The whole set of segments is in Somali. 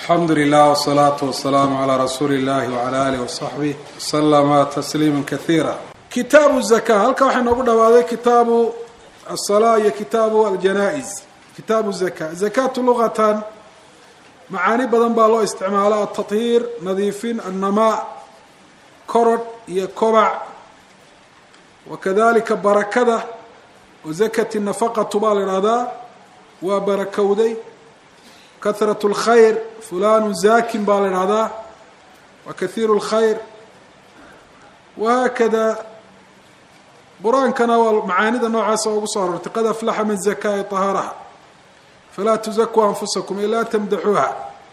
alxamdu lilah wsalaatu wasalaamu calaa rasuuli illahi wcala alih wasaxbih waslama tasliima kaiira kitaabu zaka halka waxaa noogu dhawaaday kitaabu asalaa iyo kitaabu aljanaa-is kitaabu zaka zakatu luqatan macaani badan baa loo isticmaala altahiir nadiifin annamaa korodh iyo kobac wakadalika barakada wa zakati nafaqatu baa la idhahdaa waa barakowday kahrat اlkhayr fulanu zakin baa la idhahdaa wa kahiiru اlkhayr wahaakada qur-aankana waa macaanida noocaasa ugu soo arortay qad aflaxa man zakaa طahaaraha falaa tuzakuu anfusakum ilaa tamdaxuuha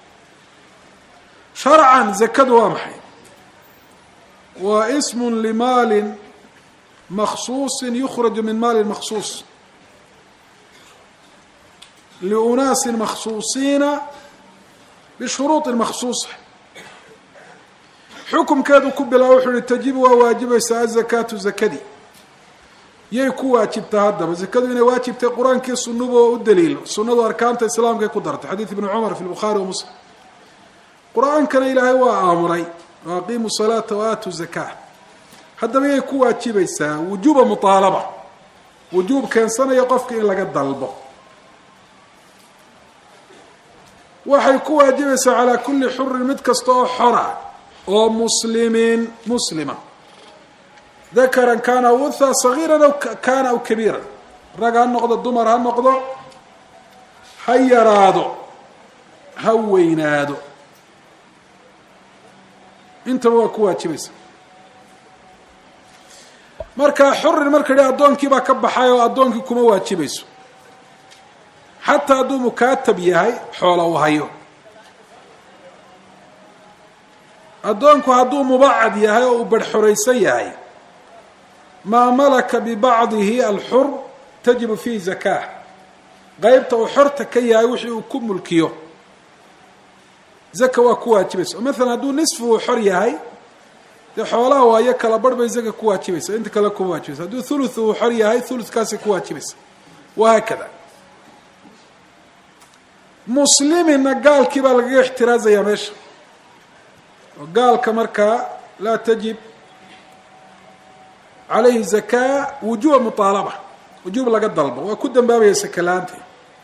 sharcan zakadu waa maxay waa ism limaali maksuusi yukhraju min maali maksuus liunaasi maksuusiina bishuruudi maksuusa xukumkeedu ku bilaa wuxuu yihi tajibu waa waajibaysaa azakaatu zakadii yay ku waajibtaa haddaba zakadu inay waajibtay qur-aankii sunuba oo u daliilo sunadu arkaanta islaamkay ku dartay xadiid ibni cumar fi lbukhaari wa muslim qur-aankana ilaahay waa aamuray wa aqiimu salaata wa aatu zakaa haddaba yay ku waajibaysaa wujuuba muaalaba wujuub keensanaya qofka in laga dalbo waxay ku waajibaysaa calaa kulli xurin mid kasta oo xora oo muslimin muslima dakaran kaana aw unha sagiiran aw kaana aw kabiiran rag ha noqdo dumar ha noqdo ha yaraado ha weynaado intaba waa ku waajibaysa marka xurin marka idhi addoonkii baa ka baxay oo addoonkii kuma waajibayso xataa hadduu mukaatab yahay xoola u hayo addoonku hadduu mubacad yahay oo uu barxoraysan yahay maa malaka bibacdihi alxur tajibu fiihi zakaa qeybta uu xorta ka yahay wixii uu ku mulkiyo zaka waa ku waajibaysa oo maalan hadduu nisfu uu xor yahay dee xoolaha waayo kala barh bay zaka ku waajibaysa inta kale kuma waajibaysa hadduu thuluth uu xor yahay thuluthkaasay ku waajibaysa wahaakada muslimina gaalkii baa lagaga ixtiraazayaa meesha oo gaalka markaa laa tajib calayhi zakaa wujuba muaalaba wujuub laga dalbo waa ku dambaabaya sakalaanta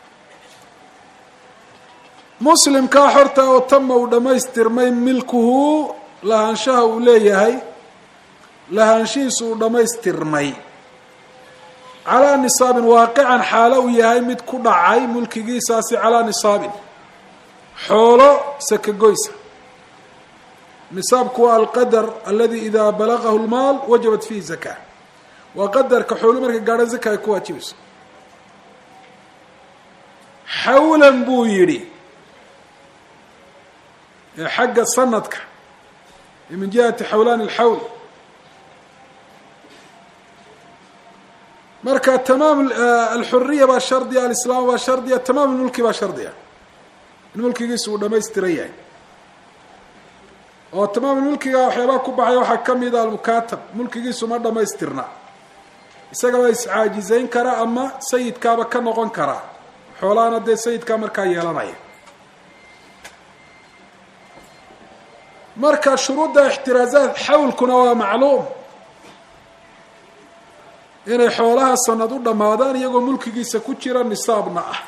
muslimkaa xorta oo tama uu dhammaystirmay milkuhu lahaanshaha uu leeyahay lahaanshihiisu uu dhammaystirmay calaa nisaabin waaqican xaalo uu yahay mid ku dhacay mulkigiisaasi calaa nisaabin xoolo sakagoysa nisaabku waa alqadar aladi idaa balagahu lmaal wajabat fiihi zakaa waa qadarka xoolu markay gaadhan zaka ay ku waajibayso xawlan buu yidhi ee xagga sanadka min jihati xawlaan alxawl marka tamaam alxuriya baa shardiya alislaam baa shardiya tamaam mulki baa shardiya in mulkigiisu uu dhamaystiran yahay oo tamaam mulkiga waxyaabaha ku baxay waxaa kamid a almukaatab mulkigiisu ma dhamaystirna isagaba iscaajizayn kara ama sayidkaaba ka noqon karaa xoolahana dee sayidkaa markaa yeelanaya marka shuruudda ixtiraazaat xawlkuna waa macluum inay xoolaha sanad u dhammaadaan iyagoo mulkigiisa ku jira nisaabna ah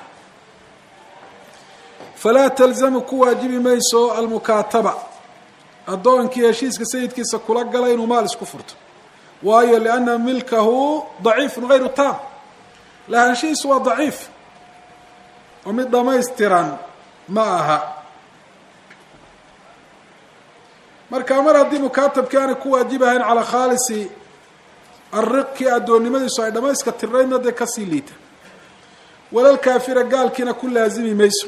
falaa talzamu ku waajibi mayso almukaataba addoonkii heshiiska sayidkiisa kula gala inuu maal isku furto waayo lianna milkahu daciifun hayru taam lahaanshihiisu waa daciif oo mid dhamaystiran ma aha marka mar haddii mukaatabkii aanay ku waajibahayn calaa khaalisi alriqkii addoonnimadiisu ay dhamayska tirnaydna dee kasii liita walal kaafira gaalkiina ku laazimi mayso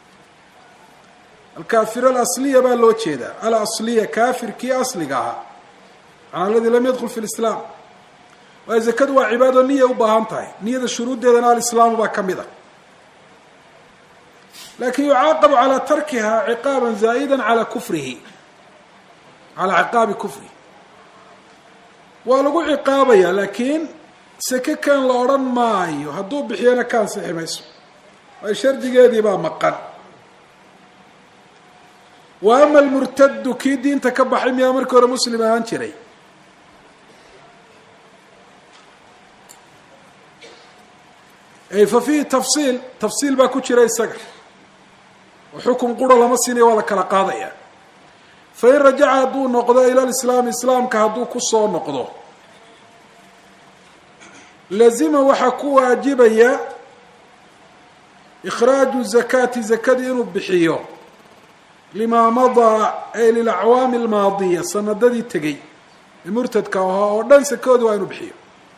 alkaafir alasliya baa loo jeedaa alasliya kaafirkii asliga ahaa macnaa aladi lam yadkul fi lislaam waayo zakadu waa cibaado niya u baahan tahay niyada shuruuddeedana alislaamu baa ka mid ah lakin yucaaqabu calaa tarkiha ciqaaban zaa'ida calaa kufrihi calaa ciqaabi kufrihi waa lagu ciqaabaya laakiin seke kan la odhan maayo hadduu bixiyana ka ansixi mayso waayo shardigeedii baa maqan wa ama almurtadu kii diinta ka baxay miyaa markii hore muslim ahaan jiray fa fiihi tafsiil tafsiil baa ku jira isaga oo xukun qura lama siinaya waa la kala qaadaya fain rajaca hadduu noqdo ila lislaami islaamka hadduu kusoo noqdo lazima waxaa ku waajibaya ikhraaju zakaati zakadii inuu bixiyo limaa madaa ay lilacwaami almaadiya sanadadii tegey ee murtadka ahaa oo dhan sakooda waa inuu bixiyo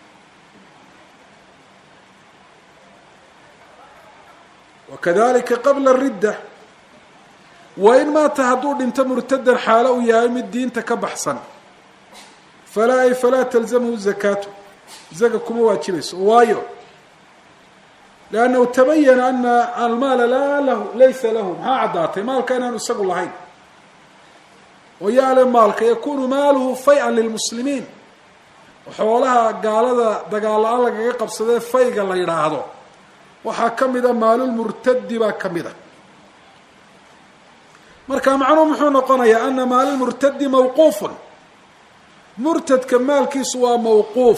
wakadalika qabla ridda wa in maata hadduu dhinto murtadan xaalo uu yahay mid diinta ka baxsan falaa ay falaa talzamhu zakaatu zaka kuma waajibayso waayo liannahu tabayana ana almaala laa lahu laysa lahu maxaa caddaatay maalka inaanu isagu lahayn oo yaale maalka yakunu maaluhu fay-an lilmuslimiin xoolaha gaalada dagaal-la-aan lagaga qabsadee fayga la yidhaahdo waxaa ka mida maalulmurtadi baa ka mid a marka macnuhu muxuu noqonayaa ana maalulmurtadi mawquufun murtadka maalkiisu waa mawquuf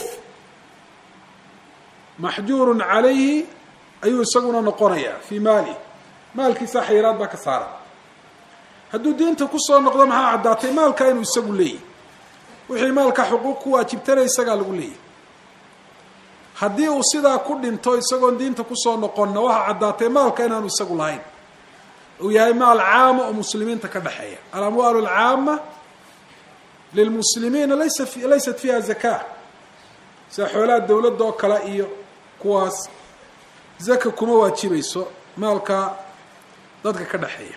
maxjuurun calayhi ayuu isaguna noqonayaa fii maalihi maalkiisa xayiraad baa ka saaran hadduu diinta kusoo noqdo maxaa caddaatay maalka inuu isagu leeyahy wixii maalka xuquuq ku waajibtana isagaa lagu leeyahy haddii uu sidaa ku dhinto isagoon diinta kusoo noqonna waxaa caddaatay maalka inaanu isagu lahayn uu yahay maal caama oo muslimiinta ka dhexeeya alamwaalu alcaama lilmuslimiina laysa laysat fiiha zaka sida xoolaha dawladda oo kale iyo kuwaas zaka kuma waajibayso maalka dadka ka dhexeeya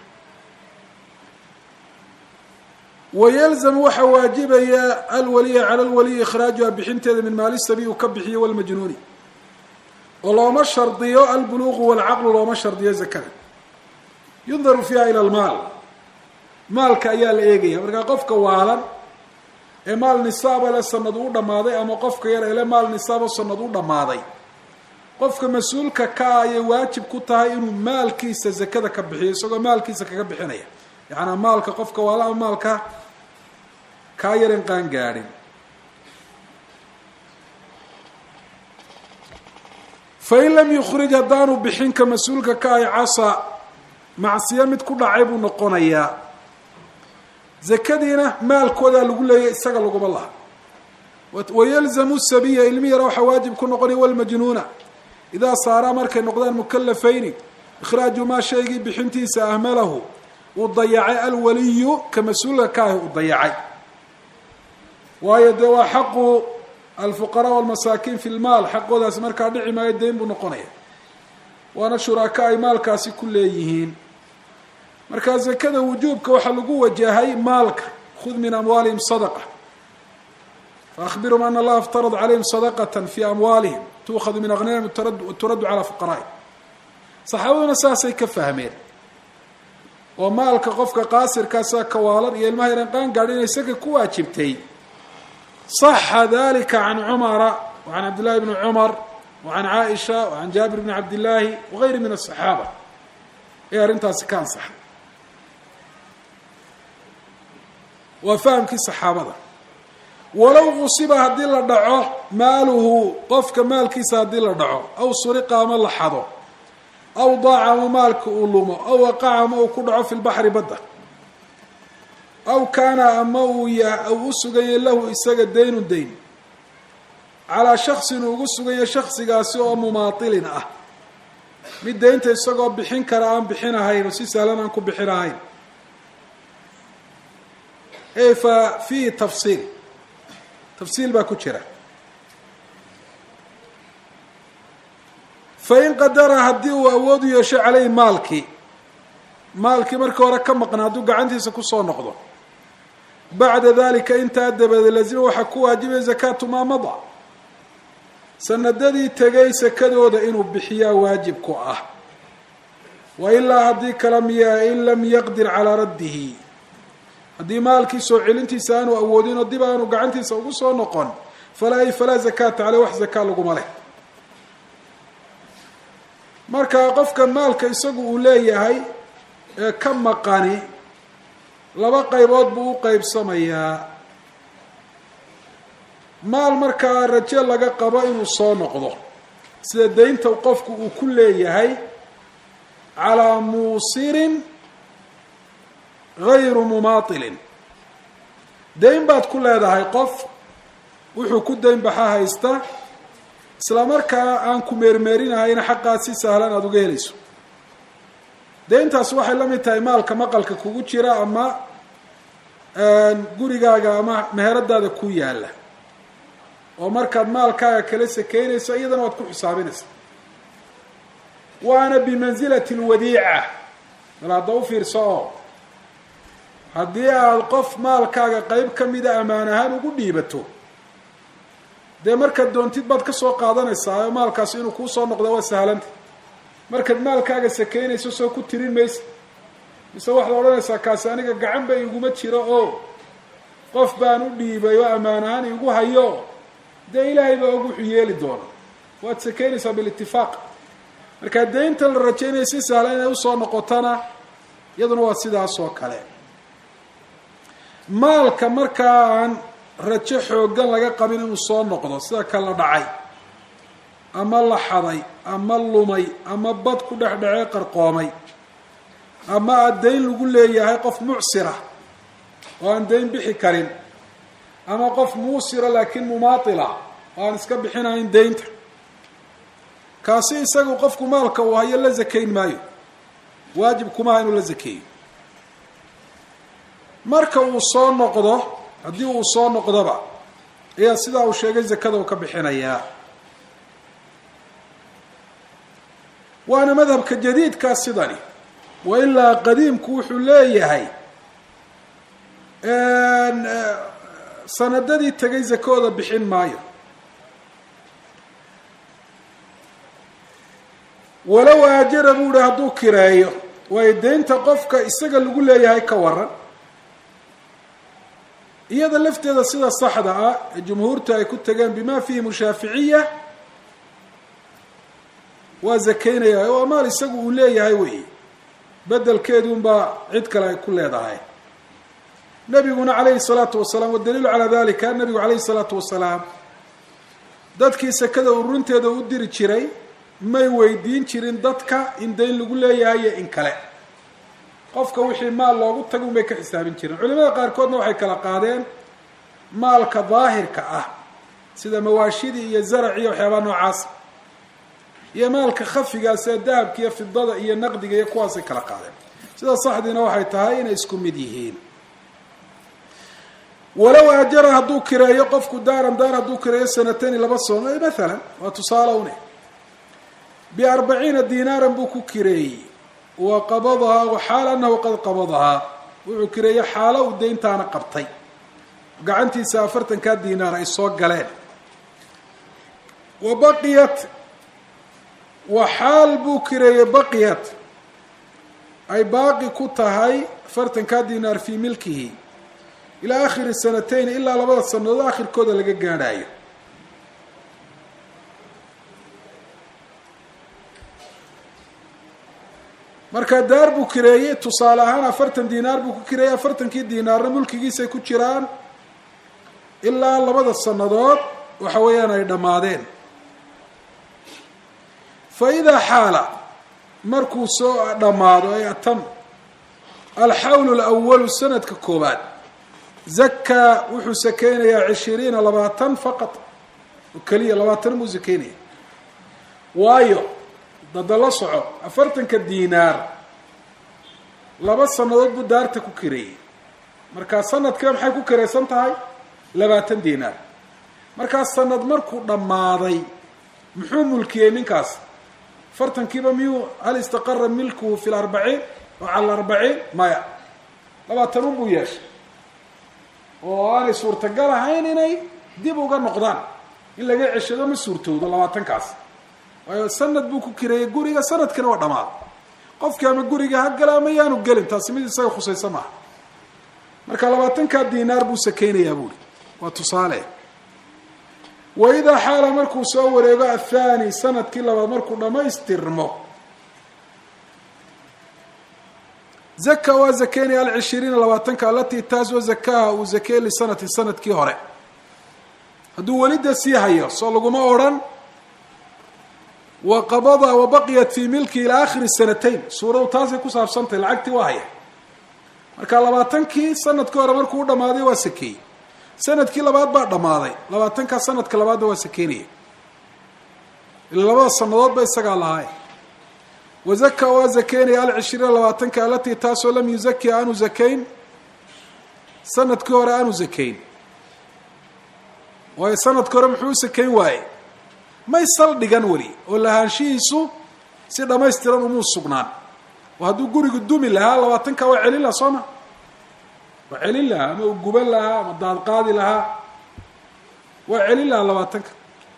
wayalzamu waxaa waajibaya alwaliya cala lwaliyi ikhraajuha bixinteeda min maali sabi uu ka bixiyo walmajnuuni oo looma shardiyo albuluuqu walcaqlu looma shardiyo zakada yundaru fiiha ila almaal maalka ayaa la eegaya markaa qofka waalan ee maal nisaaba le sanad u dhammaaday ama qofka yar ele maal nisaabo sanad u dhammaaday qofka mas-uulka ka ayay waajib ku tahay inuu maalkiisa zakada ka bixiyo isagoo maalkiisa kaga bixinaya yacanaa maalka qofka waala ama maalka kaa yaran qaan gaadhin fain lam yukhrij haddaanu bixinka mas-uulka ka ay casa macsiyo mid ku dhacay buu noqonayaa zakadiina maalkoodaa lagu leeyay isaga laguma laha wayalzamu sabiya ilmi yara waxaa waajib ku noqonaya walmajnuuna idaa saaraa markay noqdaan mukalafayni ikhraaju maa shaygii bixintiisa ahmalahu uu dayacay alwaliyu ka mas-uulka ka ahi uu dayacay waayo dee waa xaqu alfuqaraa walmasaakiin fi lmaal xaqoodaasi markaa dhici maayo dayn buu noqonaya waana shuraaka ay maalkaasi ku leeyihiin markaa zakada wujuubka waxaa lagu wajahay maalka khud min amwaalihim sadaqa faahbirhum ana allaha iftarad calayhim sadaqata fi amwaalihim tuukhadu min aghniyahim turaddu calaa fuqaraa'ihim saxaabaduna saasay ka fahmeen oo maalka qofka qaasirkaasa kawaalan iyo ilmaha yaran qaan gaadhi inay isaga ku waajibtay صaxa dalika can cumara وcan cabd llahi bni cumar وcan caaisha وcan jaabir bni cabd illaahi wagayri min الصaxaaba ee arrintaasi ka ansaxay waa fahamkii saxaabada walow qusiba haddii la dhaco maaluhu qofka maalkiisa haddii la dhaco aw suriqa ama la xado aw daaca ama maalka uu lumo aw waqaca ama uu ku dhaco fi lbaxri badda aw kaana ama uu ya uu u suganyay lahu isaga daynun dayn calaa shaksin uu ugu suganya shaksigaasi oo mumaatilin ah mid daynta isagoo bixin kara aan bixin ahayn oo si sahlan aan ku bixin ahayn e fa fiihi tafsiil tafsiil baa ku jira fain qadara haddii uu awood u yeesho caleyhi maalkii maalkii markii hore ka maqna hadduu gacantiisa kusoo noqdo bacda dalika intaa dabadeed lazima waxaa ku waajibaya zakaatu maa mada sanadadii tegay sakadooda inuu bixiyaa waajib ku ah wa ilaa haddii kala miya in lam yaqdir calaa raddihi haddii maalkii soo celintiisa aanu awoodin oo dib aanu gacantiisa ugu soo noqon falaa falaa zakaata caleh wax zakaa laguma leh marka qofka maalka isagu uu leeyahay ee ka maqani laba qaybood buu u qeybsamayaa maal markaa rajo laga qabo inuu soo noqdo sida deynta qofku uu ku leeyahay calaa muusirin gayru mumaatilin deyn baad ku leedahay qof wuxuu ku deyn baxa haysta isla markaa aan ku meermeerinahayna xaqaad si sahlan aada uga helayso deyntaas waxay la mid tahay maalka maqalka kugu jira ama gurigaaga ama meheradaada ku yaalla oo markaad maalkaaga kala sakeynayso iyadana waad ku xisaabinaysa waana bimansilati lwadiica bal hadda u fiirso oo haddii aada qof maalkaaga qeyb ka mida ammaan ahaan ugu dhiibato dee markaad doontid baad ka soo qaadanaysaa oo maalkaasi inuu kuu soo noqdo waa sahlanta markaad maalkaaga sakeynayso soo ku tirin maysa mise waxaad odhanaysaa kaasi aniga gacan ba iguma jiro oo qof baan u dhiibay oo ammaan ahaan igu hayo dee ilaahay baa og wuxuu yeeli doona waad sakeynaysaa bilitifaaq markaa deynta la rajaynaya si sahlan inay usoo noqotona iyaduna waa sidaas oo kale maalka markaa aan rajo xoogan laga qabin inuu soo noqdo sida kala dhacay ama la xaday ama lumay ama bad ku dhex dhacee qarqoomay ama aad deyn lagu leeyahay qof mucsira oo aan deyn bixi karin ama qof muusira laakiin mumaatila oo aan iska bixinayn deynta kaasi isagu qofku maalka uu hayo la sakayn maayo waajib kumaha inuu la sakeeyo marka uu soo noqdo haddii uu soo noqdoba ayaa sidaa uu sheegay zakada uu ka bixinayaa waana madhabka jadiidkaa sidani wa ilaa qadiimku wuxuu leeyahay sanadadii tegay zakooda bixin maayo walow aajara buu ihi hadduu kireeyo waayo deynta qofka isaga lagu leeyahay ka waran iyada lafteeda sida saxda ah ee jumhuurta ay ku tegeen bima fiihim shaaficiya waa zakaynaya oo amaal isagu uu leeyahay wey bedelkeedunbaa cid kale ay ku leedahay nabiguna calayhi salaatu wasalaam wadaliilu calaa dalika nabigu calayhi salaatu wasalaam dadkii sakada ururinteeda u diri jiray may weydiin jirin dadka in dayn lagu leeyahay iyo in kale qofka wixii maal loogu taga un bay ka xisaabin jireen culimada qaarkoodna waxay kala qaadeen maalka daahirka ah sida mawaashidii iyo zaraciiyo waxyaabaa noocaas iyo maalka khafigaa sida dahabka iyo fidada iyo naqdiga iyo kuwaasay kala qaadeen sida saxdiina waxay tahay inay isku mid yihiin walow ajara hadduu kireeyo qofku daaran daar hadduu kireeyo sanatani laba sano maalan waa tusaale une biarbaciina dinaaran buu ku kireeyey wa qabadahaa waxaal anahu qad qabadahaa wuxuu kireeyey xaalo uu deyntaana qabtay gacantiisa afartankaa dinaar ay soo galeen wa baqiyat wa xaal buu kireeyey baqiyat ay baaqi ku tahay afartankaa dinaar fii milkihi ilaa akhiri sanatayn ilaa labada sanadood akhirkooda laga gaadhaayo marka daar buu kireeyey tusaale ahaan afartan dinaar buu ku kireeyey afartankii dinaarna mulkigiisay ku jiraan ilaa labada sannadood waxa weeyaan ay dhammaadeen fa idaa xaala markuu soo dhammaado ay atam alxawlu alawalu sanadka koobaad zakaa wuxuu sakeynayaa cishiriina labaatan faqad oo keliya labaatan buu sakeynaya waayo dada la soco afartanka dinaar laba sannadood buu daarta ku kireeyey markaa sanadkiiba maxay ku kiraysan tahay labaatan dinaar markaa sanad markuu dhammaaday muxuu mulkiyey ninkaas afartankiiba miyuu hal istaqara milkuhu fi larbaciin oo cala arbaciin maya labaatan un buu yeeshay oo aanay suurtagal ahayn inay dib uga noqdaan in laga ceshado ma suurtowdo labaatankaas waayo sanad buu ku kireeyey guriga sanadkina waa dhamaad qofkii ama guriga ha gala ama yaanu gelin taasi mid isaga khusaysa maaha marka labaatankaa dinaar buu sakeynayaa buuri waa tusaale wa idaa xaala markuu soo wareego athani sanadkii labaad markuu dhammaystirmo zaka waa zakeynaya alcishiriina labaatanka alatii taasoo zakaha uu zakey lisanati sanadkii hore hadduu welida sii hayo soo laguma odrhan wa qabada wa baqiyat fii milki ilaa akhiri sanatayn suuradu taasay ku saabsantahy lacagtii waa haya marka labaatankii sanadkii hore markuu u dhamaaday waa sakeeyey sanadkii labaad baa dhammaaday labaatankaa sanadka labaadna waa sakeynaya ila labada sanadoodba isagaa lahaay wazaka waa zakeynaya alcishriina labaatanka alatii taasoo lam yuzaki aanu zakayn sanadkii hore aanu zakayn waayo sanadkii hore muxuu u sakayn waaye may saldhigan weli oo lahaanshihiisu si dhamaystiran umuu sugnaan oo hadduu gurigu dumi lahaa labaatanka waa celin lahaa soo ma waa celin lahaa ama uu guban lahaa ama daadqaadi lahaa waa celin lahaa labaatanka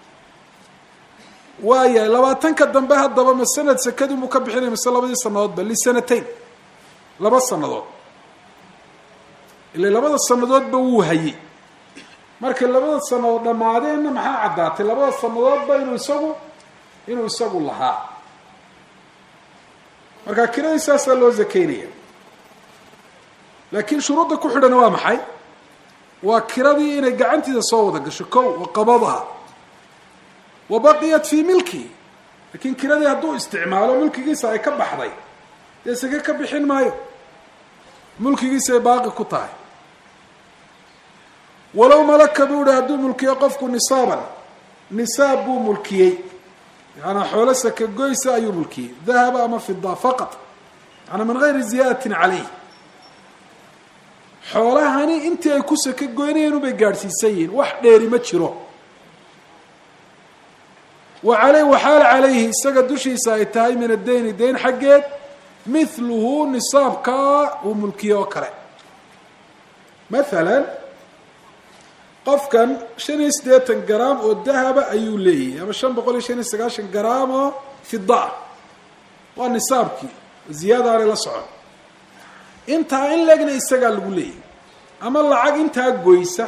waayahay labaatanka dambe haddaba ma sanad sakadii muu ka bixinaya mise labadii sanadoodba lisanatayn laba sanadood ila labada sanadoodba wuu hayey markay labada sanadood dhammaadeenna maxaa caddaatay labada sanadoodba inuu isagu inuu isagu lahaa marka kiradii saasaa loo zakeynaya laakiin shuruudda ku xidhana waa maxay waa kiradii inay gacantiisa soo wada gasho kow wa qabadaha wa baqiyat fii milki laakiin kiradii hadduu isticmaalo mulkigiisa ay ka baxday dee sake ka bixin maayo mulkigiisa ay baaqi ku tahay walow malaka buu ihi hadduu mulkiyo qofku nisaaban nisaab buu mulkiyey yaanaa xoolo saka goysa ayuu mulkiyey dahaba ama fida faqat yaana min gayri ziyaadatin caleyh xoolahani intii ay ku saka goynayeen ubay gaadhsiisan yihiin wax dheeri ma jiro wa aley waxaal calayhi isaga dushiisa ay tahay min addeyni deyn xaggeed mithluhu nisaabkaa uu mulkiye oo kale mathalan qofkan shan iyo siddeetan garaam oo dahaba ayuu leeyahay ama shan boqol iyo shan iyo sagaashan garaam oo fida ah waa nisaabkii ziyaada aanay la socon intaa in legna isagaa lagu leeyahay ama lacag intaa goysa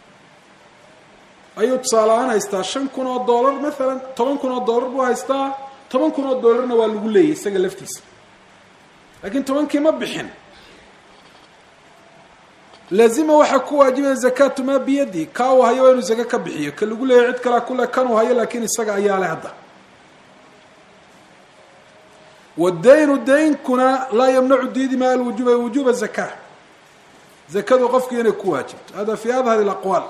ayuu tusaale ahaan haystaa shan kun oo dollar mathalan toban kun oo dollar buu haystaa toban kun oo dollarna waa lagu leeyahy isaga laftiisa laakiin tobankii ma bixin laazima waxaa ku waajibaya zakatu maa biyadi kaa uu hayo waa inuu zake ka bixiyo ka lagu leeyahy cid kalea kule kan uu hayo laakiin isaga ayaa leh hadda wadaynu daynkuna laa yamnacu diidi maa alwujuba wujuba zaka zakadu qofkii inay ku waajibto hada fi adhar اaqwaal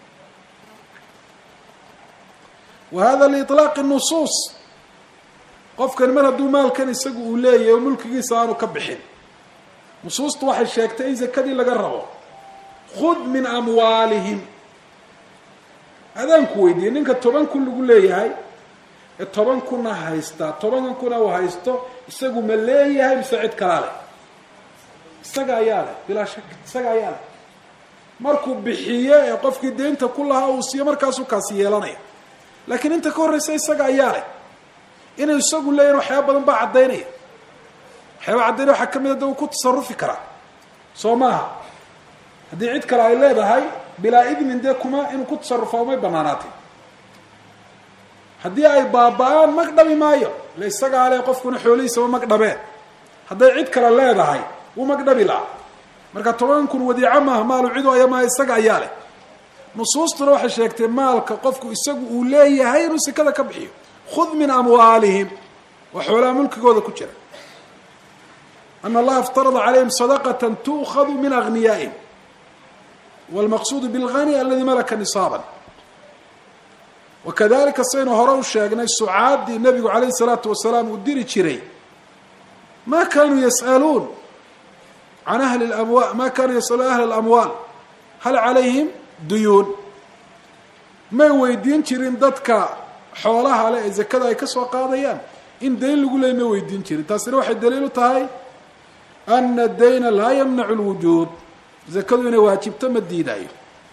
wa hada liطlaaqi nusuus qofkan mar hadduu maalkan isagu uu leeyahay oo mulkigiisa aanu ka bixin nusuustu waxay sheegtay in zakadii laga rabo khud min amwaalihim adaanku weydiiyey ninka toban kun lagu leeyahay ee toban kuna haystaa tobankan kuna uu haysto isagu ma leeyahay mise cid kalaa leh isaga ayaa leh bilaa shak isaga ayaa leh markuu bixiyo ee qofkii deynta ku lahaa uu siiyo markaasuu kaasi yeelanaya laakiin inta ka horreysa isaga ayaa leh inuu isagu leeyahin waxyaaba badan baa caddaynaya waxyaaba caddaynaya waxaa ka mid a da uu ku tasarufi karaa soo maaha haddii cid kale ay leedahay bilaa idnin dee kuma inuu ku tasarufaa umay banaanaatay haddii ay baaba-aan mag dhabi maayo ila isagaa le qofkuna xoolihiisaba mag dhabeen hadday cid kale leedahay wuu mag dhabi lahaa marka toban kun wadiico maaha maalu cidu aya maaha isaga ayaa leh nusuustuna waxay sheegtay maalka qofku isagu uu leeyahay inuu sekada ka bixiyo khud min amwaalihim waa xoolaha mulkigooda ku jira ana allaha iftarada calayhim sadaqata tu'khadu min agniyaa'ihim wاlmaqsuudu bilgani aladi malaka nisaaban wakadalika saynu hore u sheegnay sucaadii nabigu calayhi الsalaatu wasalaam uu diri jiray ma kanuu yas'aluun can ahli amwa ma kanuu yasaluun ahli اlamwaal hal calayhim duyuun may weydiin jirin dadka xoolaha le ee zakada ay ka soo qaadayaan in dayn lagu leey may weydiin jirin taasina waxay daliil u tahay ana dayna laa yamnacu lwujuub zakadu inay waajibto ma diidaayo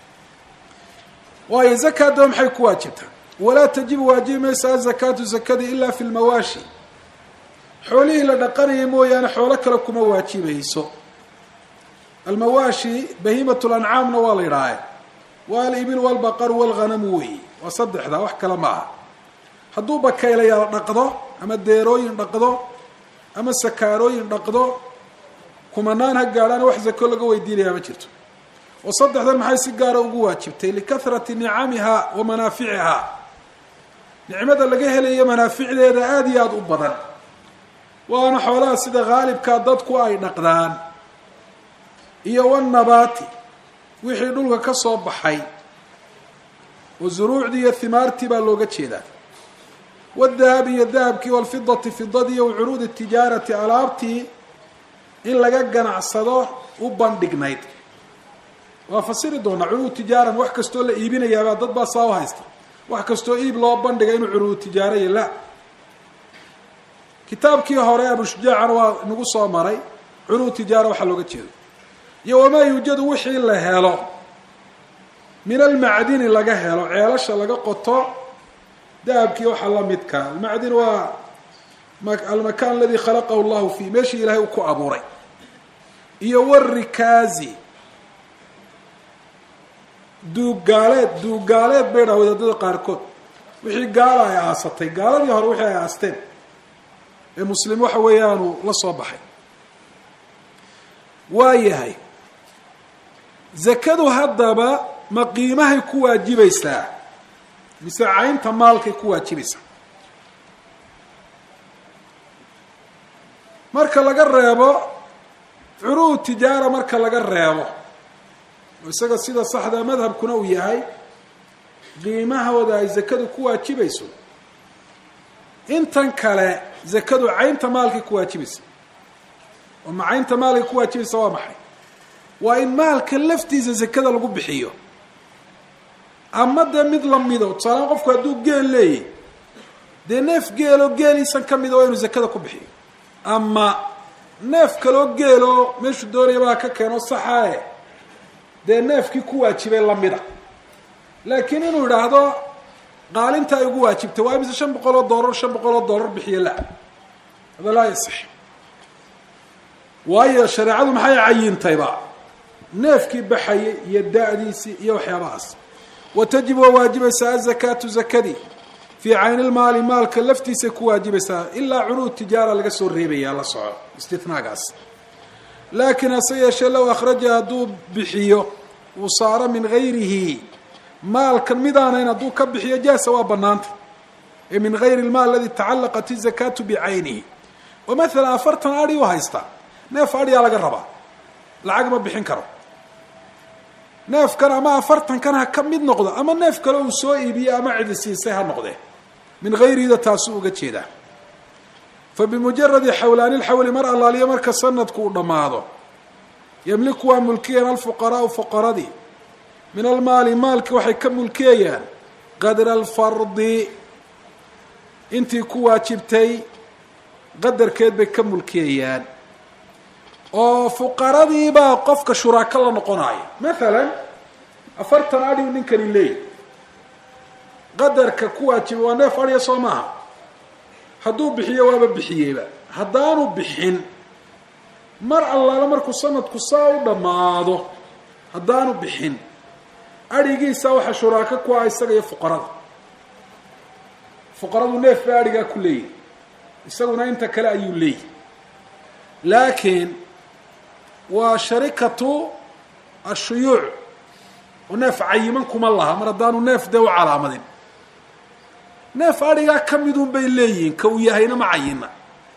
waayo zaka haddaba maxay ku waajibtaa walaa tajibu waajibi maysa azakaatu zakadii ilaa fi lmawaashi xoolihii la dhaqanaya mooyaane xoolo kale kuma waajibayso almawaashi bahiimat lancaamna waa la yidhaahe waa alibil walbaqaru walghanamu weyi waa saddexda wax kale ma aha hadduu bakaylayaal dhaqdo ama deerooyin dhaqdo ama sakaarooyin dhaqdo kumanaan ha gaadhaana wax zako laga weydiinayaa ma jirto oo saddexdan maxay si gaara ugu waajibtay likahrati nicamiha wa manaaficiha nicmada laga helayo manaaficdeeda aada iyo aada u badan waana xoolaha sida haalibkaa dadku ay dhaqdaan iyo wanabaati wixii dhulka ka soo baxay oo zuruucdii iyo himaartii baa looga jeedaa wadahabi iyo dahabkii walfidati fidadii iyo curuudi tijaarati alaabtii in laga ganacsado u bandhignayd waa fasiri doonaa curuud tijaaran wax kastoo la iibinayaabaa dad baa saa u haysta wax kastoo iib loo bandhiga inuu curuud tijaaraya la kitaabkii hore abushujaacana waa nagu soo maray curuud tijaara waxaa looga jeedo iyo wamaa yuujadu wixii la helo min almacdini laga helo ceelasha laga qoto dahabkii waxaa la midka almacdin waa almakan aladi khalaqahu llahu fii meeshii ilaahay uu ku abuuray iyo warikaazi duuggaaleed duuggaaleed bay dhaha wadaadada qaarkood wixii gaala ay aasatay gaaladii hore wixii ay aasteen ee muslim waxa weeyaanu la soo baxay waa yahay zakadu haddaba ma qiimahay ku waajibaysaa mise caynta maalkay ku waajibaysaa marka laga reebo curuud tijaara marka laga reebo isaga sida saxda madhabkuna uu yahay qiimahooda ay zakadu ku waajibayso intan kale zakadu caynta maalkay ku waajibaysa oo ma caynta maalkay ku waajibaysa waa maxay waa in maalka laftiisa zakada lagu bixiyo ama dee mid lamido tusaaleaan qofku hadduu geel leeyahy dee neef geeloo geeliisan ka mida waa inuu zakada ku bixiyo ama neef kaloo geeloo meeshuu doonayabaa ka keeno saxae dee neefkii ku waajibay lamida laakiin inuu idhaahdo qaalinta ay ugu waajibtay waa imise shan boqol oo dollar shan boqol oo dollar bixiyo la hada laa yaصix waayo shareecadu maxay cayintayba neefkii baxayay iyo da-diisii iyo waxyaabahaas wa tajib waa waajibaysaa azakaatu zakadii fii cayni lmaali maalka laftiisay ku waajibaysaa ilaa curuud tijaara laga soo reebaya la soco istinaagaas laakiin hase yeeshee low akhraja hadduu bixiyo uu saaro min gayrihi maalkan midaanayn hadduu ka bixiyo jaasa waa banaanta ee min gayri lmaal aladi tacalaqat izakaatu bicaynihi oo maalan afartan adhi u haystaa neef adhiyaa laga rabaa lacag ma bixin karo neefkan ama afartankan ha ka mid noqdo ama neef kale uu soo iibiyey ama cidi siisay ha noqdee min gayrihida taasuu uga jeedaa fa bimujaradi xawlaani lxawli mar allaaliyo marka sanadku uu dhammaado yamliku waa mulkiyan alfuqaraau fuqaradii min almaali maalki waxay ka mulkiyayaan qadra alfardi intii ku waajibtay qadarkeed bay ka mulkiyayaan oo fuqaradiibaa qofka shuraako la noqonaya maalan afartan adhiu ninkani leeyahy qadarka ku waajibay waa neef adhiya soo maaha hadduu bixiyo waaba bixiyeyba haddaanu bixin mar allaala markuu sanadku saa u dhammaado haddaanu bixin adhigiisa waxa shuraako ku ah isaga iyo fuqarada fuqaradu neef ba adhigaa ku leeyahy isaguna inta kale ayuu leeyahy laakiin waa sharikatu ashuyuuc oo neef cayiman kuma laha mar haddaanu neef dee u calaamadin neef adhigaa ka midun bay leeyihiin ka uu yahayna ma cayina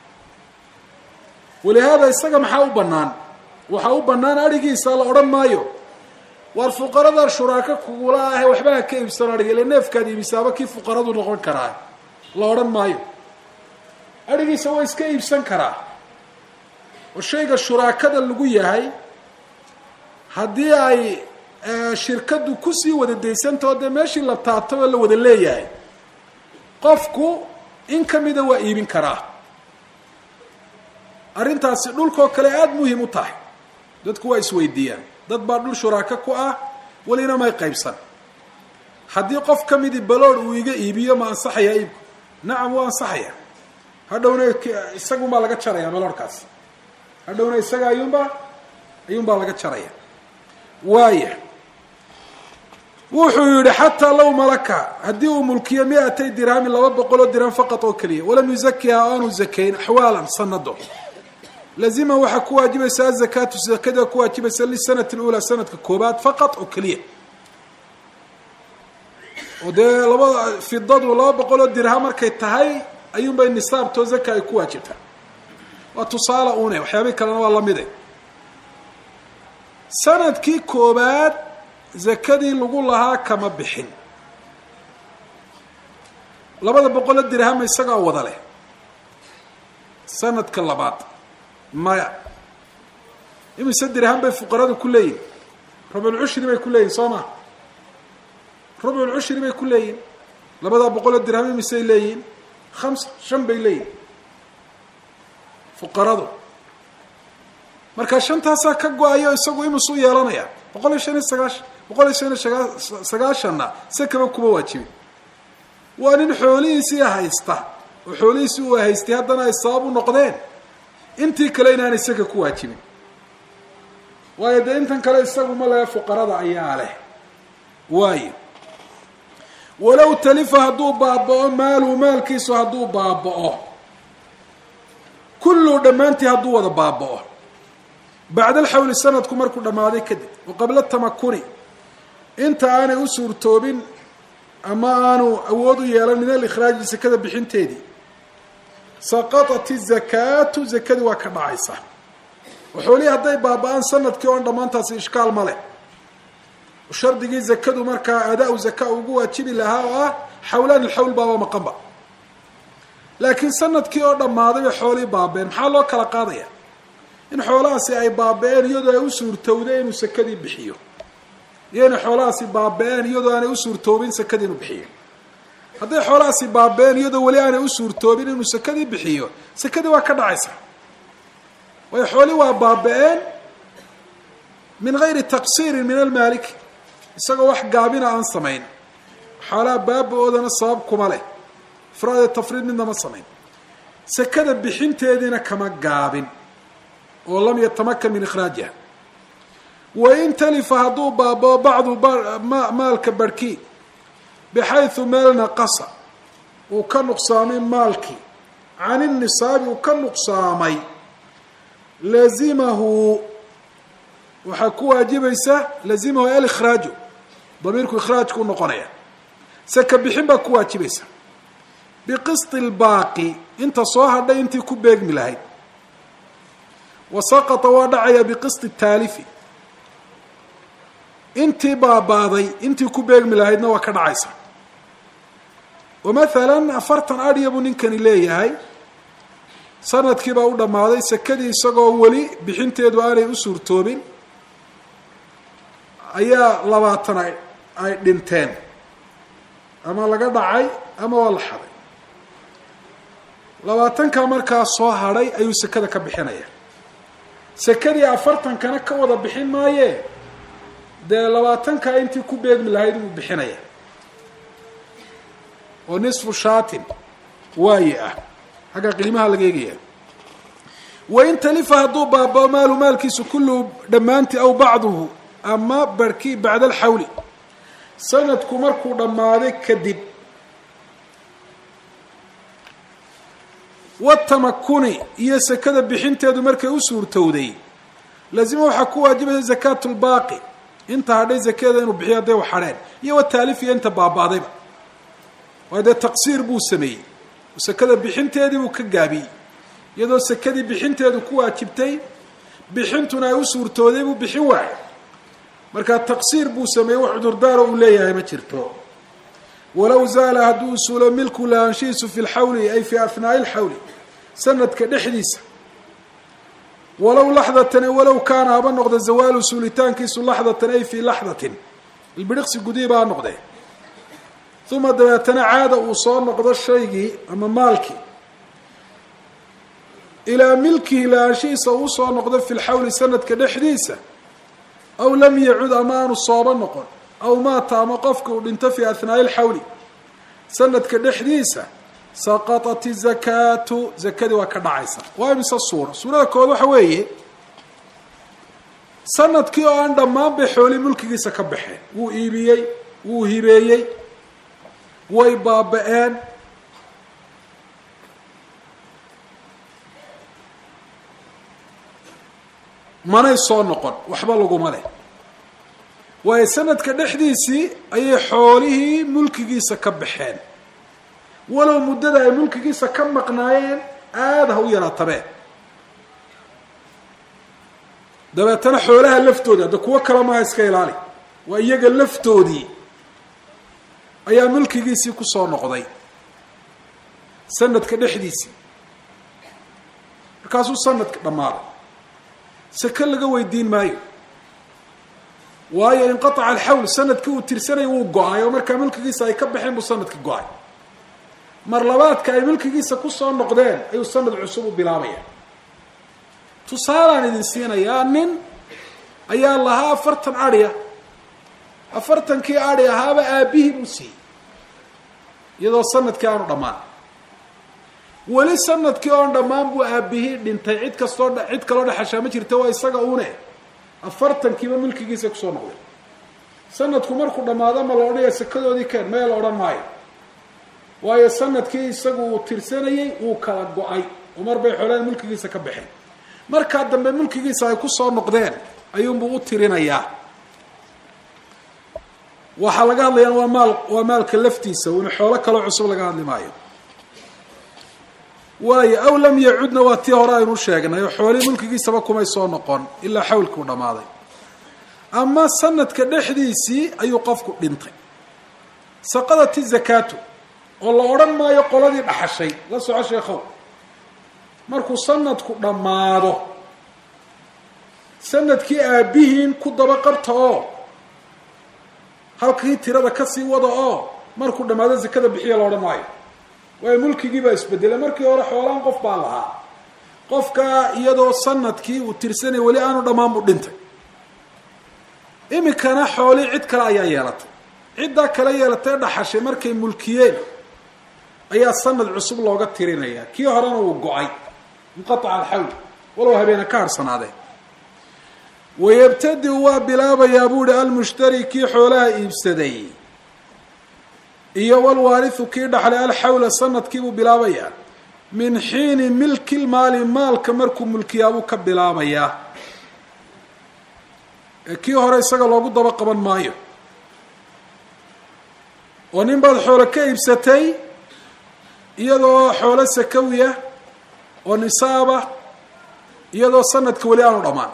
walihaada isaga maxaa u bannaan waxaa u bannaan adhigiisa la odhan maayo waar fuqarada shuraako kugula ahe waxba ha ka iibsano adhiga ile neefkaad iibisaaba kii fuqaradu noqon karaa la odhan maayo adhigiisa waa iska iibsan karaa oo shayga shuraakada lagu yahay haddii ay shirkadu kusii wada daysantao dee meeshii la taabtay oo la wada leeyahay qofku in ka mida waa iibin karaa arrintaasi dhulkoo kale aada muhim u tahay dadku waa isweydiiyaan dad baa dhul shuraako ku ah welina may qaybsan haddii qof ka midii balood uu iga iibiyo ma ansaxayaa iibku nacam waa ansaxaya hadhowna isagunbaa laga jaraya baloodhkaas hadhowna isaga ayuunbaa ayuunbaa laga jaraya waaya wuxuu yihi xataa low malaka haddii uu mulkiyo mi-atay dirhamin laba boqol oo dirham faqad oo keliya walam yuzakiha aanu zakayn axwaalan sanado lazima waxaa ku waajibaysa azakaatu zakada ku waajibaysa lisanati lula sanadka koobaad faqad oo keliya oo dee labada fidadu laba boqol oo dirha markay tahay ayuunbay nisaabtoo zaka ay ku waajibtaa waa tusaale une waxyaabihi kalena waa lamide sanadkii koobaad zakadii lagu lahaa kama bixin labada boqol oo dirhama isagaa wada leh sanadka labaad maya imise dirham bay fuqaradu ku leeyihin rubculcushri bay ku leeyihin soo ma rubculcushri bay ku leeyihin labadaa boqol oo dirham imisay leeyihin hamsa shan bay leeyihin fuqaradu marka shantaasaa ka go-ayo isagu imisuu yeelanaya boqol iyo shan iyo sagaashan boqol iyo shan iyo sagaa sagaashanna sakaba kuma waajibin waa nin xoolihiisii haysta oo xoolihiisii uu haystay haddana ay sabab u noqdeen intii kale inaanay saka ku waajibin waayo dee intan kale isagu ma lehe fuqarada ayaa leh waayo walow talifa hadduu baaba-o maaluhu maalkiisu hadduu baaba-o kulluhu dhammaantii hadduu wada baaba-o bacda alxawli sanadku markuu dhammaaday kadib wa qabla tamakuni inta aanay u suurtoobin ama aanu awood u yeelan min alikhraaji sakada bixinteedii saqatat izakaatu zakadii waa ka dhacaysa oo xoolihii hadday baaba-aan sanadkii oon dhammaantaasi ishkaal ma leh shardigii zakadu markaa adaa-u zaka ugu waajibi lahaa oo ah xawlaan ilxawl baaba maqanba laakiin sanadkii oo dhammaaday bay xoolihii baaba-een maxaa loo kala qaadaya in xoolahaasi ay baaba-een iyadoo ay u suurtowday inuu sakadii bixiyo iyo inay xoolahaasi baaba-een iyadoo aanay u suurtoobin sakadii inuu bixiyo hadday xoolahaasi baaba-een iyadoo weli aanay u suurtoobin inuu sakadii bixiyo sakadii waa ka dhacaysa waayo xooli waa baaba-een min gayri taqsiirin min almaalik isagoo wax gaabina aan samayn xoolaha baaba-oodana sabab kuma leh ifraade tafriid midna ma samayn sakada bixinteediina kama gaabin oo lam yatamakan min ikhraajiha wain talifa hadduu baaba-o bacdu maalka barhkii bixaysu meel naqasa uu ka nuqsaamay maalkii can inisaabi uu ka nuqsaamay lazimahu waxaa ku waajibaysa lazimahu alikhraaju damiirku ikhraajku noqonaya saka bixin baa ku waajibaysa biqisti lbaaqi inta soo hadhay intii ku beegmi lahayd wa saqata waa dhacaya biqisti taalifi intii baabaaday intii ku beegmi lahaydna waa ka dhacaysa oo mathalan afartan adhiya buu ninkani leeyahay sanadkii baa u dhammaaday sakadii isagoo weli bixinteedu aanay u suurtoobin ayaa labaatan ay ay dhinteen ama laga dhacay ama waa la xaday labaatanka markaa soo hadhay ayuu sakada ka bixinaya sakadii afartankana ka wada bixin maayee dee labaatankaa intii ku beegmi lahayd inuu bixinaya oo nisfu shaatin waaye ah xagga qiimaha laga eegaya wain talifa hadduu baaba-o maalu maalkiisu kulluhu dhammaantii aw bacduhu ama barhkii bacda alxawli sanadku markuu dhammaaday kadib watamakuni iyo sakada bixinteedu markay u suurtowday lazima waxaa ku waajibaysa zakaatu lbaaqi inta hadhay zakada inuu bixiyo hadday waxadheen iyo wataalif iyo inta baaba-dayba waayo dee taqsiir buu sameeyey sakada bixinteedii buu ka gaabiyey iyadoo sakadii bixinteedu ku waajibtay bixintuna ay u suurtooday buu bixin waayay markaa taqsiir buu sameeyey wax cudurdaaro uu leeyahay ma jirto walow zaala hadduu usuulo milku lahaanshihiisu fi lxawli ay fi ahnaa'i lxawli sanadka dhexdiisa walow laxdatan walow kaana haba noqda zawaalu suulitaankiisu laxdatan ay fii laxdatin ilbidhiqsi gudihii baa noqdee uma dabeetana caada uu soo noqdo shaygii ama maalkii ilaa milkihi lahaanshihiisa uu soo noqdo fi lxawli sanadka dhexdiisa aw lam yacud ama aanu sooba noqon aw maata ama qofka uu dhinto fi ahnaa'i lxawli sanadka dhexdiisa saqatat izakaatu zakadii waa ka dhacaysa waa imise suura suurada kood waxa weeye sanadkii oo aan dhammaan bay xooli mulkigiisa ka baxeen wuu iibiyey wuu hibeeyey way baaba-een manay soo noqon waxba laguma leh waayo sanadka dhexdiisii ayay xoolihii mulkigiisa ka baxeen walow muddada ay mulkigiisa ka maqnaayeen aada ha u yaraatabeen dabeetana xoolaha laftooda hadda kuwo kale maaha iska ilaali waa iyaga laftoodii ayaa mulkigiisii kusoo noqday sanadka dhexdiisii markaasuu sanadka dhammaaday seke laga weydiin maayo waayo inqaaca alxawl sanadkii uu tirsanaya wuu go-ay oo markaa mulkigiisa ay ka baxeen buu sanadka go-ay mar labaadka ay mulkigiisa kusoo noqdeen ayuu sanad cusub u bilaabaya tusaalaan idin siinayaa nin ayaa lahaa afartan adhiya afartankii adhi ahaaba aabihii buu siiyey iyadoo sanadkii aanu dhammaan weli sanadkii oon dhammaan buu aabihii dhintay cid kastoo cid kaloo dhexashaa ma jirta waa isaga une afartankiiba mulkigiisa kusoo noqday sanadku markuu dhammaado ma la odhanaya sekadoodii keen maya la odhan maayo waayo sanadkii isagu uu tirsanayey wuu kala go-ay oo mar bay xoolaha mulkigiisa ka baxeen markaa dambe mulkigiisa ay kusoo noqdeen ayuunbuu u tirinayaa waxaa laga hadlayaan waa maal waa maalka laftiisa una xoolo kaloo cusub laga hadli maayo waayo aw lam yacudna waa tii hore aynu sheegnay oo xoolihii mulkigiisaba kumay soo noqon ilaa xawlkii u dhammaaday ama sanadka dhexdiisii ayuu qofku dhintay saqadati zakaatu oo la odhan maayo qoladii dhaxashay la soco sheekhow markuu sanadku dhammaado sanadkii aabihiin ku daba qabta oo halkii tirada kasii wada oo markuu dhammaado zakada bixiya la odhan maayo waayo mulkigii baa isbedelay markii hore xoolaan qof baa lahaa qofkaa iyadoo sanadkii uu tirsanaya weli aanu dhammaan buu dhintay iminkana xoolii cid kale ayaa yeelatay ciddaa kale yeelatay dhaxashay markay mulkiyeen ayaa sanad cusub looga tirinaya kii horena uu go-ay inqaaca alxawl walow habeena ka harsanaadeen wayabtadi waa bilaabayaa buu ihi almushtari kii xoolaha iibsaday iyo walwaarihu kii dhaxlay alxawla sanadkiibuu bilaabayaa min xiini milki lmaali maalka markuu mulkiyaabuu ka bilaabayaa kii hore isaga loogu daba qaban maayo oo nin baad xoolo ka iibsatay iyadoo xoolo sakawiya oo nisaaba iyadoo sanadka weli aanu dhammaan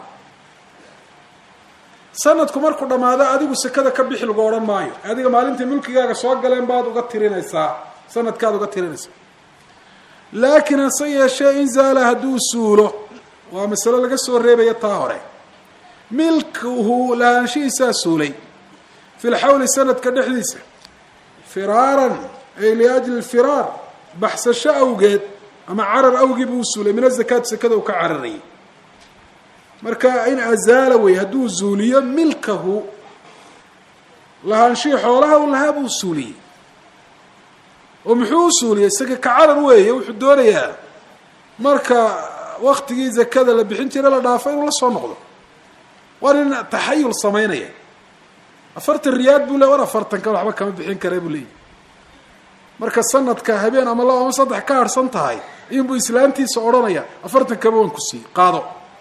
sanadku markuu dhammaado adigu sekada ka bixi lagu odhan maayo adiga maalintii mulkigaaga soo galeen baad uga tirinaysaa sanadkaad uga tirinaysaa laakiin hase yeeshee in zaala hadduu suulo waa masalo laga soo reebaya taa hore milkuhu lahaanshihiisaa suulay fi lxawli sanadka dhexdiisa firaaran ay liajli lfiraar baxsasho awgeed ama carar awgii buu suulay min azakaati sekada uu ka cararayay marka in azaala wey hadduu zuuliyo milkahu lahaanshihii xoolaha u lahaa buu suuliyey oo muxuu u suuliyey isaga ka carar weeye wuxuu doonayaa marka waktigii zakada la bixin jira la dhaafo inuu la soo noqdo waa nin taxayul samaynaya afartan riyaad buu le war afartanka waxba kama bixin kara buu leeyahy marka sanadka habeen ama laba ama saddex ka harhsan tahay ayuunbuu islaantiisa odhanaya afartan kaba waan ku siiyey qaado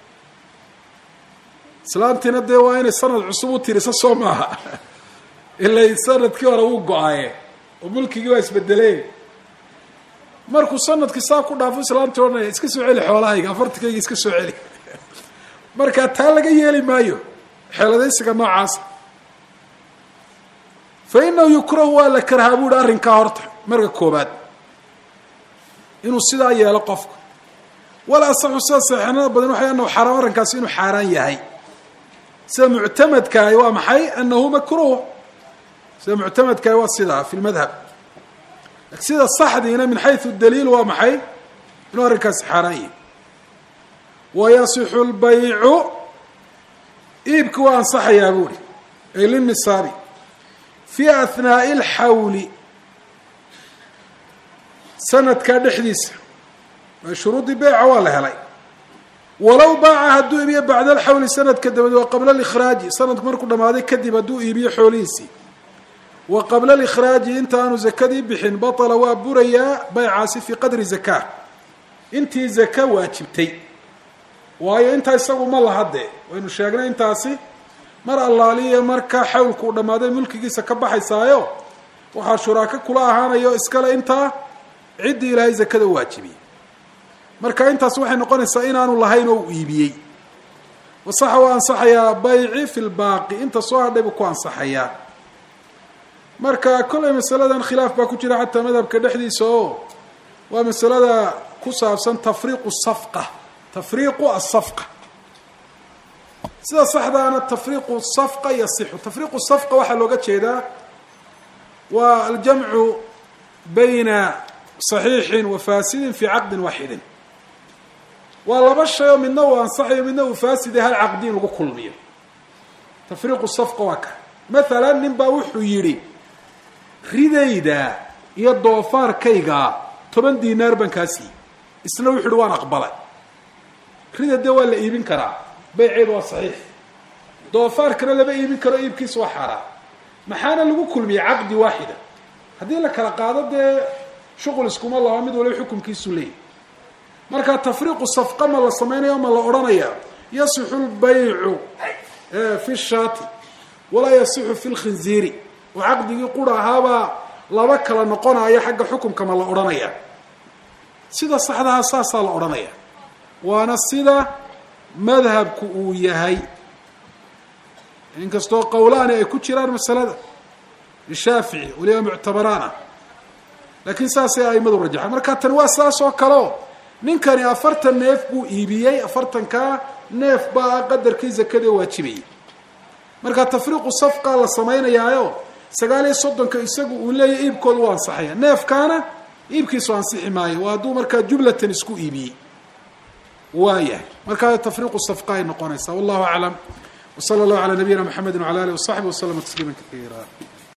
islaantiina dee waa inay sanad cusub u tiriso soo maaha ilay sanadkii hore wuu go-aye oo mulkigii waa isbedeleen markuu sanadkii saa ku dhaafo islaantii odhanaya iska soo celi xoolahayga afartankayga iska soo celi marka taa laga yeeli maayo xeeladaysiga noocaasa fa inahu yukrahu waa la karhaa bu uhi arrinkaa horta marka koobaad inuu sidaa yeelo qofku wala asaxu sida saxeenada badan waxay anahu xaraam arrinkaasi inuu xaaraan yahay sida muctamadkaahi waa maxay anahu makruh sida muctamadkaahi waa sidaa fi lmadhab sida saxdiina min xaysu daliil waa maxay inuu arrinkaasi xaaraan yahay wayasixu lbaycu iibki waa ansaxayaa buuhi ay linisaabi fi ahnaa'i alxawli sanadkaa dhexdiisa shuruudii beyca waa la helay walow baaca hadduu iibiyo bacda alxawli sanadka dabadeed wa qabla alikhraaji sanadku markuu dhamaaday kadib hadduu iibiyo xoolihiisii wa qabla alikhraaji intaanu zakadii bixin batala waa burayaa baycaasi fii qadri zakaa intii zaka waajibtay waayo intaa isagu ma laha dee waynu sheegnay intaasi mar allaaliya marka xawlku uu dhammaaday mulkigiisa ka baxaysaayo waxaa shuraako kula ahaanayo iskale intaa ciddii ilaahay zakada waajibiyey marka intaas waxay noqonaysaa inaanu lahayn oo u iibiyey wasaxa waa ansaxayaa bayci fi lbaaqi inta soo hadhay buu ku ansaxayaa marka kollay masaladan khilaaf baa ku jira xataa madhabka dhexdiisa oo waa masalada ku saabsan tafriiqu safqa tafriiqu asafqa sida saxdaana tafriiqu safqa yasixu tafriiqu safqa waxaa looga jeedaa waa aljamcu bayna saxiixin wa faasidin fi caqdin waaxidin waa laba shay oo midna uu ansaxayo midna uu faaside hal caqdi in lagu kulmiyo tafriiqu safqa waa ka mathalan nin baa wuxuu yidhi ridayda iyo doofaarkayga toban dinaar baan kaa siiyey isna wuxu uhi waan aqbalay rida dee waa la iibin karaa bayceedu waa saxiix doofaarkana lama iibin karo iibkiisa waa xaaraan maxaana lagu kulmiyey caqdi waaxida haddii la kala qaado dee shuqul iskuma laho mid waliba xukunkiisu leeyahy marka tafriiqu safqa ma la samaynayo ma la odhanaya yasixu lbaycu fi shaati walaa yasixu fi lkhinziiri oo caqdigii qura ahaabaa laba kala noqonaya xagga xukunka ma la odhanaya sida saxdaha saasaa la odhanaya waana sida madhabku uu yahay inkastoo qowlaani ay ku jiraan masalada lishaafici waliba muctabaraana laakiin saasay aimadu rajaxaan marka tani waa saas oo kaleo ninkani afartan neef buu iibiyey afartankaa neef baa qadarkii zakada waajibayay marka tafriiqu safqa la samaynayaayo sagaal iyo soddonka isagu uu leeyahy iibkooda u ansaxaya neefkaana iibkiisu ansixi maayo waa hadduu markaa jumlatan isku iibiyey waayahay markaa tafriiqu safqa ay noqonaysaa wallahu aclam wsala allahu calaa nabiyina mxamedi wala alih wasaxbi waslama tasliima kaiira